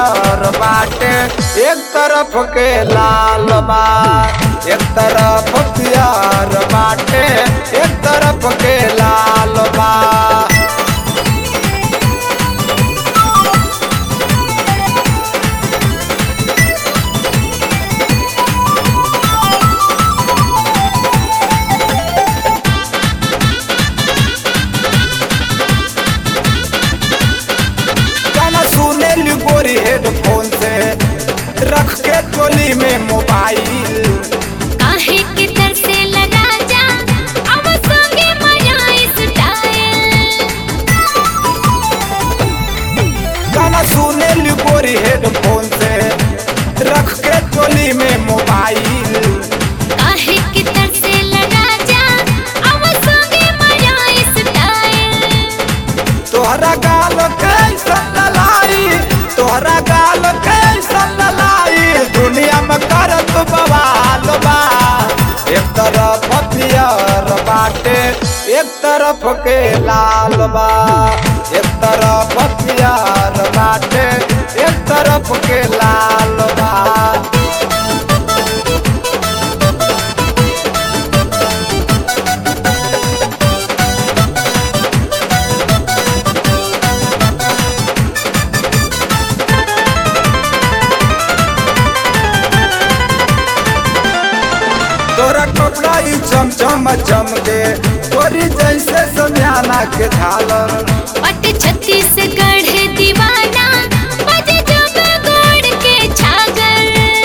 पियर बाटे एक तरफ के लाल बा एक तरफ पियर बाटे एक तरफ के लाल बा गाना सुने ली गोरी हेडफोन से रख के टोली में मोबाइल काहे के तरसे लगा जा अब संगे मजा स्टाइल गाना सुने ली गोरी हेडफोन से रख के टोली में मोबाइल काहे के तरसे लगा जा अब संगे मजा स्टाइल तोहरा गाल कैसन ललाई तोहरा गाल कैसन ललाई दुनिया में करत बवाल बा एक तरफ पियर बाटे एक तरफ के लाल बा एक तरफ पियर बाटे एक तरफ के लाल बा तोरा कपड़ा ई चमचम चमके तोरी जैसे समयाना के झालर पट छत्तीसगढ़ दीवाना बजे जब गोड़ के छागर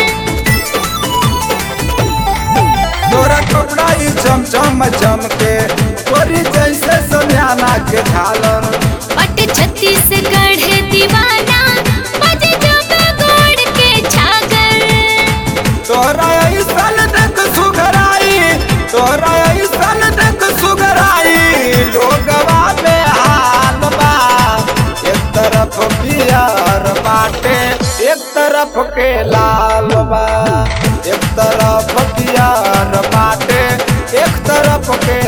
तोरा कपड़ा ई चमचम चमके तोरी जैसे समयाना के झालर पट छत्तीसगढ़ दीवाना बजे जब गोड़ के छागर तोरा ऐसन देख सुघराई तोरा ऐसन देख सुघराई लोगवा में हाल बा एक तरफ पियर बाटे एक तरफ के लाल बा एक तरफ पियर बाटे एक तरफ के